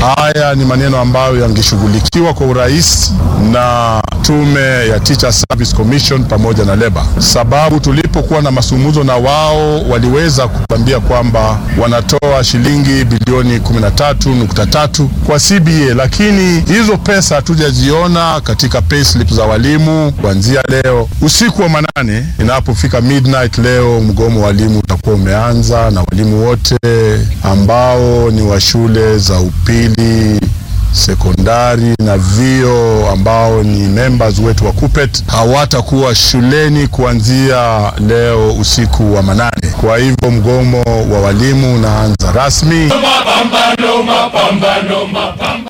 Haya ni maneno ambayo yangeshughulikiwa kwa urahisi na tume ya Teachers Service Commission pamoja na leba, sababu tulipokuwa na masumuzo na wao waliweza kutuambia kwamba wanatoa shilingi bilioni 13.3 kwa CBA, lakini hizo pesa hatujaziona katika payslip za walimu kuanzia leo usiku wa manane. Inapofika midnight leo, mgomo wa walimu utakuwa umeanza na walimu wote ambao ni wa shule za upili sekondari na vio ambao ni members wetu wa KUPPET hawatakuwa shuleni kuanzia leo usiku wa manane. Kwa hivyo mgomo wa walimu unaanza rasmi. Mapambano, mapambano, mapambano.